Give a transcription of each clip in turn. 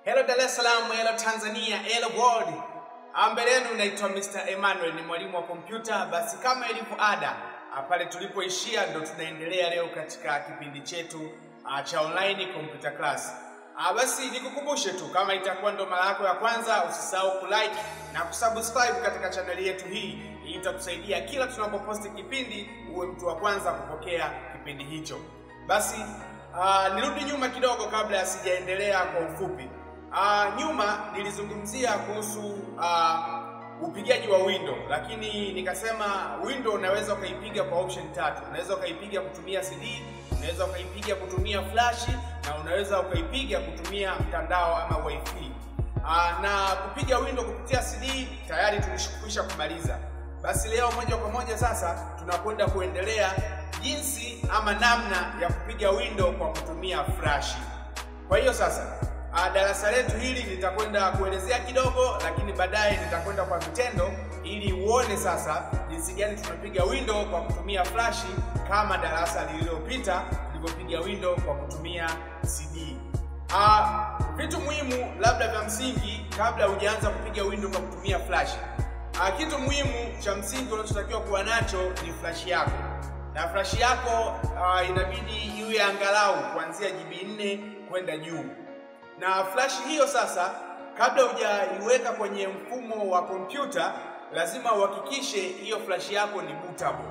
Hello Dar es Salaam, hello Tanzania, hello world. Ah, Mbele yenu naitwa Mr. Emmanuel, ni mwalimu wa kompyuta. Basi kama ilivyo ada, ah, pale tulipoishia ndo tunaendelea leo katika kipindi chetu ah, cha online computer class. Ah, basi nikukumbushe tu kama itakuwa ndo mara yako ya kwanza, usisahau kulike na kusubscribe katika chaneli yetu hii. Hii itakusaidia kila tunapoposti kipindi uwe mtu wa kwanza kupokea kipindi hicho. Basi uh, nirudi nyuma kidogo kabla ya sijaendelea kwa ufupi. Uh, nyuma nilizungumzia kuhusu uh, upigaji wa window, lakini nikasema window unaweza ukaipiga kwa option tatu. Unaweza ukaipiga kutumia CD, unaweza ukaipiga kutumia flash na unaweza ukaipiga kutumia mtandao ama wifi. Uh, na kupiga window kupitia CD tayari tulishukwisha kumaliza. Basi leo moja kwa moja sasa tunakwenda kuendelea jinsi ama namna ya kupiga window kwa kutumia flash. Kwa hiyo sasa uh, darasa letu hili nitakwenda kuelezea kidogo, lakini baadaye nitakwenda kwa vitendo ili uone sasa jinsi gani tunapiga window kwa kutumia flash kama darasa lililopita tulivyopiga window kwa kutumia CD. Uh, vitu muhimu labda vya msingi kabla hujaanza kupiga window kwa kutumia flash. Uh, kitu muhimu cha msingi unachotakiwa kuwa nacho ni flash yako, na flash yako uh, inabidi iwe angalau kuanzia GB 4 kwenda juu. Na flash hiyo sasa, kabla hujaiweka kwenye mfumo wa kompyuta, lazima uhakikishe hiyo flash yako ni bootable.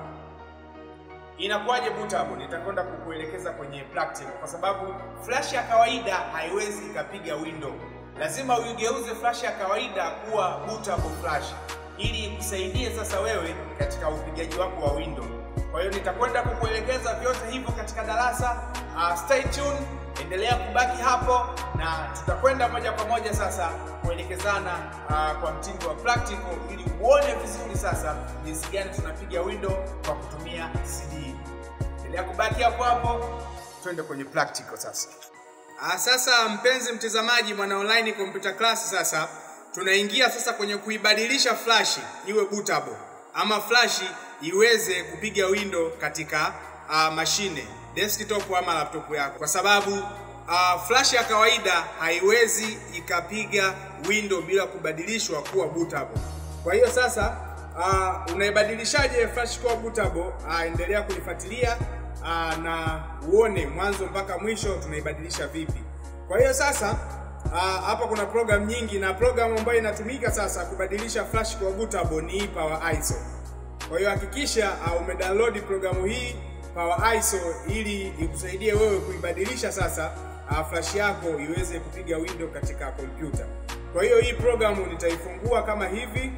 Inakuwaje bootable? Nitakwenda kukuelekeza kwenye practical, kwa sababu flash ya kawaida haiwezi ikapiga window. Lazima uigeuze flash ya kawaida kuwa bootable flash ili ikusaidie sasa wewe katika upigaji wako wa window. Kwa hiyo nitakwenda kukuelekeza vyote hivyo katika darasa. Uh, stay tuned, endelea kubaki hapo na tutakwenda moja kwa moja sasa kuelekezana uh, kwa mtindo wa practical ili uone vizuri sasa jinsi gani tunapiga window kwa kutumia CD. Endelea kubaki hapo hapo, twende kwenye practical sasa. Ah, sasa mpenzi mtazamaji, mwana online computer class, sasa tunaingia sasa kwenye kuibadilisha flash iwe bootable ama flash iweze kupiga window katika uh, mashine desktop ama laptop yako, kwa sababu uh, flash ya kawaida haiwezi ikapiga window bila kubadilishwa kuwa bootable. Kwa hiyo sasa uh, unaibadilishaje flash kuwa bootable? Uh, endelea kunifuatilia uh, na uone mwanzo mpaka mwisho tunaibadilisha vipi. Kwa hiyo sasa Uh, hapa kuna program nyingi na program ambayo inatumika sasa kubadilisha flash kwa bootable ni Power ISO. Kwa hiyo hakikisha uh, umedownload programu hii Power ISO ili ikusaidie wewe kuibadilisha sasa uh, flash yako iweze kupiga window katika kompyuta. Kwa hiyo hii programu nitaifungua kama hivi,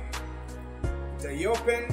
nitaiopen.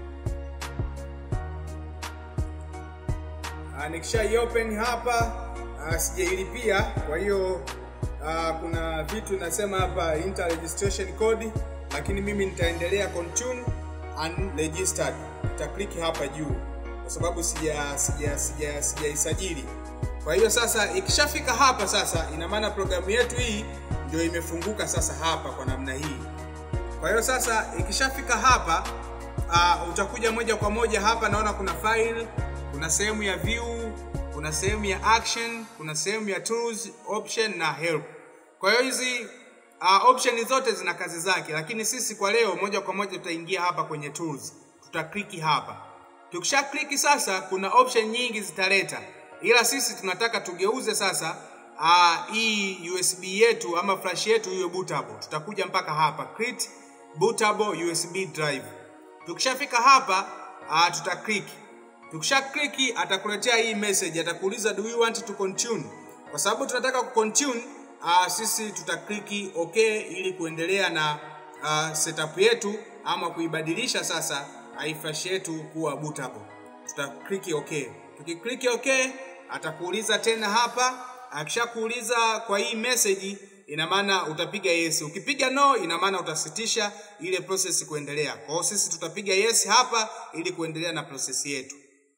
Uh, nikisha open hapa uh, sijailipia, kwa hiyo Uh, kuna vitu nasema hapa enter registration code, lakini mimi nitaendelea continue unregistered. Nitaklik hapa juu kwa sababu sija sija sija sijaisajili. Kwa hiyo sasa ikishafika hapa sasa, ina maana programu yetu hii ndio imefunguka sasa hapa kwa namna hii. Kwa hiyo sasa ikishafika hapa uh, utakuja moja kwa moja hapa, naona kuna file, kuna sehemu ya view kuna sehemu ya action, kuna sehemu ya tools, option na help. Kwa hiyo hizi uh, option zote zina kazi zake, lakini sisi kwa leo moja kwa moja tutaingia hapa kwenye tools, tutakliki hapa. Tukisha kliki sasa, kuna option nyingi zitaleta, ila sisi tunataka tugeuze sasa uh, hii USB yetu ama flash yetu iwe bootable. Tutakuja mpaka hapa create bootable USB drive. Tukishafika hapa uh, tutakliki Tukisha kliki atakuletea hii message, atakuuliza do you want to continue. Kwa sababu tunataka ku continue, uh, sisi tutakliki okay ili kuendelea na uh, setup yetu ama kuibadilisha sasa uh, flash yetu kuwa bootable. Tutakliki okay. Tukikliki okay, atakuuliza tena hapa. Akishakuuliza kwa hii message, ina maana utapiga yes. Ukipiga no, ina maana utasitisha ile process kuendelea. Kwa hiyo sisi tutapiga yes hapa ili kuendelea na process yetu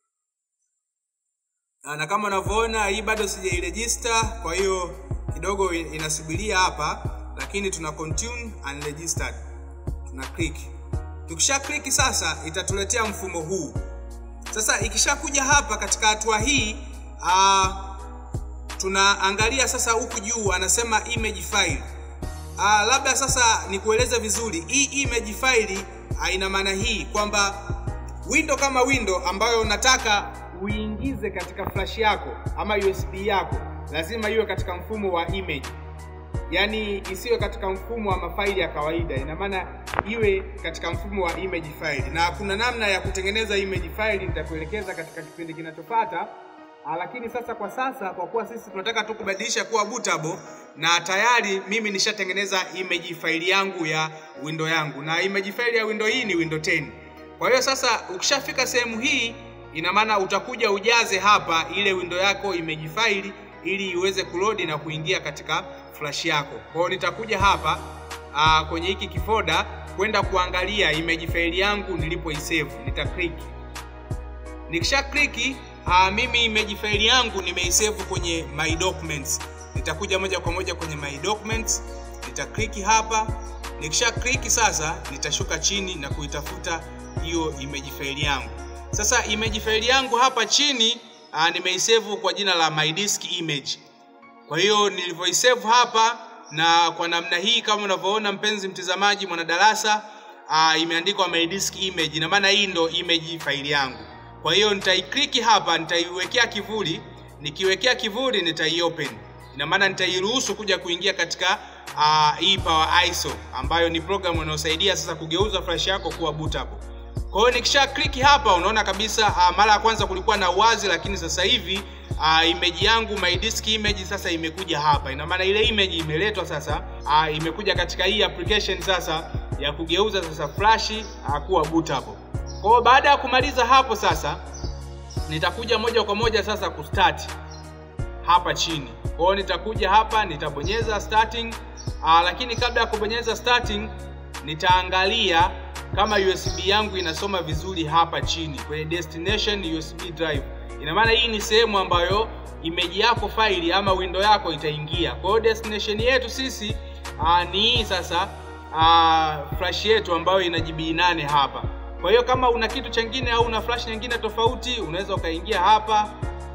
na kama unavyoona hii bado sijairegister, kwa hiyo kidogo inasubiria hapa, lakini tuna continue unregistered, tuna click. Tukisha click sasa itatuletea mfumo huu. Sasa ikishakuja hapa katika hatua hii uh, tunaangalia sasa huku juu anasema image file. uh, labda sasa nikueleze vizuri hii image file uh, ina maana hii kwamba window kama window ambayo unataka uingize katika flash yako ama USB yako lazima iwe katika mfumo wa image yaani isiwe katika mfumo wa mafaili ya kawaida ina maana iwe katika mfumo wa image file na kuna namna ya kutengeneza image file nitakuelekeza katika kipindi kinachofuata Ah, lakini sasa kwa sasa kwa kuwa sisi tunataka tu kubadilisha kuwa bootable na tayari mimi nishatengeneza image file yangu ya window yangu na image file ya window hii ni window 10 kwa hiyo sasa ukishafika sehemu hii ina maana utakuja ujaze hapa ile window yako image file ili iweze kulodi na kuingia katika flash yako. Kwa hiyo nitakuja hapa aa, kwenye hiki kifoda kwenda kuangalia image file yangu nilipoisave, nita click. Nikisha click aa, mimi image file yangu nimeisave kwenye my documents. Nitakuja moja kwa moja kwenye my documents, nita click hapa. Nikisha click sasa nitashuka chini na kuitafuta hiyo image file yangu. Sasa image file yangu hapa chini uh, nimeisave kwa jina la my disk image. Kwa hiyo nilivyoisave hapa na kwa namna hii kama unavyoona mpenzi mtazamaji mwanadarasa uh, imeandikwa my disk image. Ina maana hii ndo image file yangu. Kwa hiyo nitaiklik hapa, nitaiwekea kivuli. Nikiwekea kivuli nitaiopen. Ina maana nitairuhusu kuja kuingia katika uh, hii Power ISO ambayo ni program inayosaidia sasa kugeuza flash yako kuwa bootable. Kwa hiyo nikisha click hapa unaona kabisa uh, mara ya kwanza kulikuwa na uwazi, lakini sasa hivi uh, image yangu my disk image sasa imekuja hapa. Ina maana ile image imeletwa sasa, uh, imekuja katika hii application sasa ya kugeuza sasa flash uh, kuwa bootable. Kwa hiyo baada ya kumaliza hapo sasa nitakuja moja kwa moja sasa kustart hapa chini. Kwa hiyo nitakuja hapa nitabonyeza starting, uh, lakini kabla ya kubonyeza starting nitaangalia kama USB yangu inasoma vizuri hapa chini kwenye destination USB drive. Ina maana hii ni sehemu ambayo image yako faili ama window yako itaingia. Kwa hiyo destination yetu sisi aa, ni hii sasa aa, flash yetu ambayo ina GB 8 hapa. Kwa hiyo kama una kitu chengine au una flash nyingine tofauti, unaweza ukaingia hapa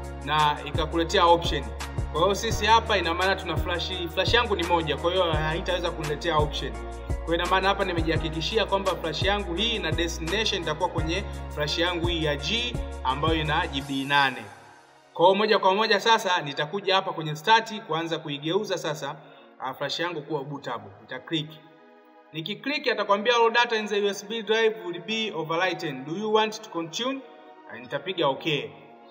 na ikakuletea option. Kwa hiyo sisi hapa ina maana tuna flash, flash yangu ni moja, kwa hiyo haitaweza kuniletea option. Kwa ina maana hapa nimejihakikishia kwamba flash yangu hii na destination itakuwa kwenye flash yangu hii ya G ambayo ina GB 8. Kwa hiyo moja kwa moja sasa nitakuja hapa kwenye start kuanza kuigeuza sasa uh, flash yangu kuwa bootable. Nita click. Nikiclick atakwambia all data in the USB drive will be overwritten. Do you want to continue? Na nitapiga okay.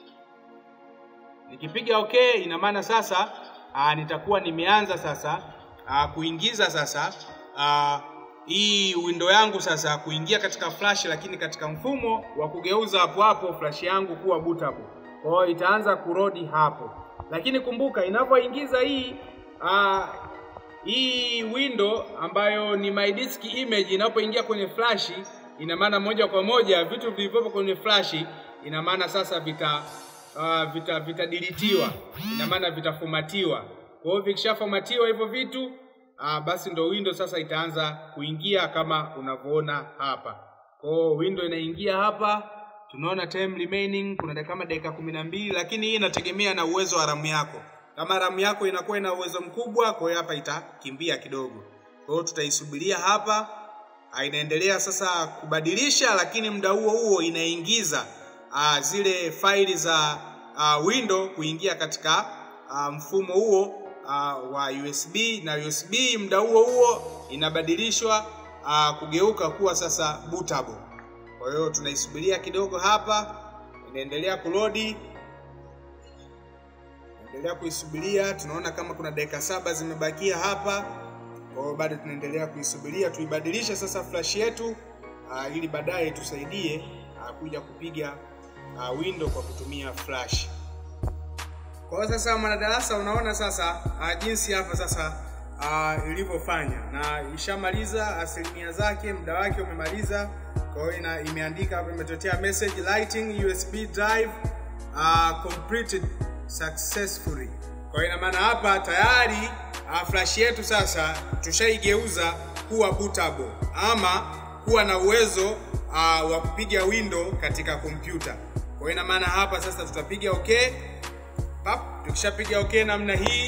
Nikipiga okay ina maana sasa uh, nitakuwa nimeanza sasa uh, kuingiza sasa uh, hii window yangu sasa kuingia katika flash, lakini katika mfumo wa kugeuza hapo hapo flash yangu kuwa bootable. Kwa hiyo itaanza kurodi hapo, lakini kumbuka inapoingiza hii uh, hii window ambayo ni my disk image inapoingia kwenye flash, ina maana moja kwa moja vitu vilivyopo kwenye flash, ina maana sasa vita uh, vita vitadilitiwa, ina maana vitafomatiwa. Kwa hiyo vikishafomatiwa hivyo vitu Ah, basi ndo window sasa itaanza kuingia kama unavyoona hapa. Kwa hiyo window inaingia hapa, tunaona time remaining kuna dakika kama dakika kumi na mbili, lakini hii inategemea na uwezo wa ramu yako. Kama ramu yako inakuwa ina uwezo mkubwa, kwa hiyo hapa itakimbia kidogo. Kwa hiyo tutaisubiria hapa, ah, inaendelea sasa kubadilisha, lakini muda huo huo inaingiza ah, zile faili za ah, window kuingia katika ah, mfumo huo uh, wa USB na USB muda huo huo inabadilishwa uh, kugeuka kuwa sasa bootable. Kwa hiyo tunaisubiria kidogo hapa, inaendelea kulodi, endelea kuisubiria. Tunaona kama kuna dakika saba zimebakia hapa, kwa hiyo bado tunaendelea kuisubiria tuibadilishe sasa flash yetu uh, ili baadaye tusaidie uh, kuja kupiga uh, window kwa kutumia flash. Kwa hiyo sasa mwanadarasa, unaona sasa uh, jinsi hapa sasa uh, ilivyofanya na ishamaliza asilimia zake, muda wake umemaliza. Kwa hiyo ina imeandika hapa, imetotea message lighting USB drive uh, completed successfully. Kwa hiyo ina maana hapa tayari uh, flash yetu sasa tushaigeuza kuwa bootable ama kuwa na uwezo uh, wa kupiga window katika kompyuta. Kwa hiyo ina maana hapa sasa tutapiga okay Pap, tukishapiga okay namna hii,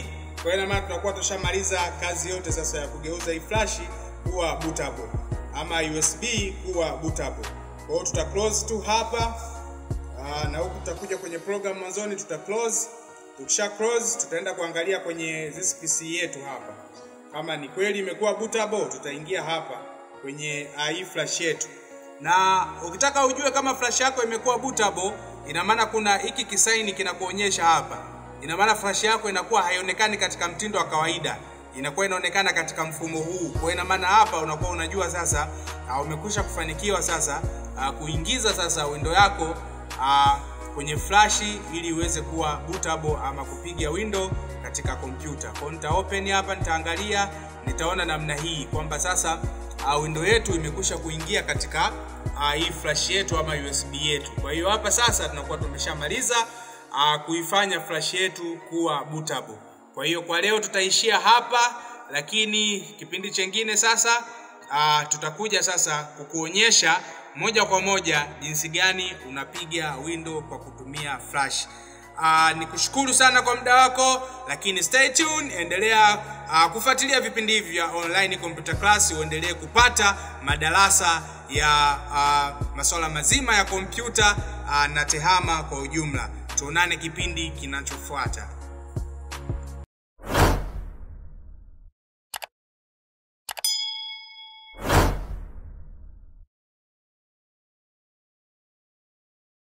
Kwa hiyo ina maana tunakuwa tushamaliza kazi yote sasa ya kugeuza hii flash kuwa bootable ama USB kuwa bootable. Kwa hiyo tuta close tu hapa aa, na huku tutakuja kwenye program mwanzoni tuta close. Tukisha close tutaenda kuangalia kwenye this PC yetu hapa kama ni kweli imekuwa bootable, tutaingia hapa kwenye uh, hii flash yetu, na ukitaka ujue kama flash yako imekuwa bootable, ina maana kuna hiki kisaini kinakuonyesha hapa. Ina maana flash yako inakuwa haionekani katika mtindo wa kawaida, inakuwa inaonekana katika mfumo huu. Kwa ina maana hapa unakuwa unajua sasa uh, umekwisha kufanikiwa sasa uh, kuingiza sasa window yako uh, kwenye flash ili iweze kuwa bootable ama kupiga window katika kompyuta. Kwa nita open hapa, nitaangalia, nitaona namna hii kwamba sasa uh, window yetu imekwisha kuingia katika uh, hii flash yetu ama USB yetu. Kwa hiyo hapa sasa tunakuwa tumeshamaliza uh, kuifanya flash yetu kuwa bootable. Kwa hiyo kwa leo tutaishia hapa, lakini kipindi chengine sasa uh, tutakuja sasa kukuonyesha moja kwa moja jinsi gani unapiga window kwa kutumia flash. Uh, ni kushukuru sana kwa muda wako, lakini stay tuned, endelea uh, kufuatilia vipindi hivi vya online computer class, uendelee kupata madarasa ya uh, masuala mazima ya kompyuta uh, na tehama kwa ujumla. Tuonane kipindi kinachofuata.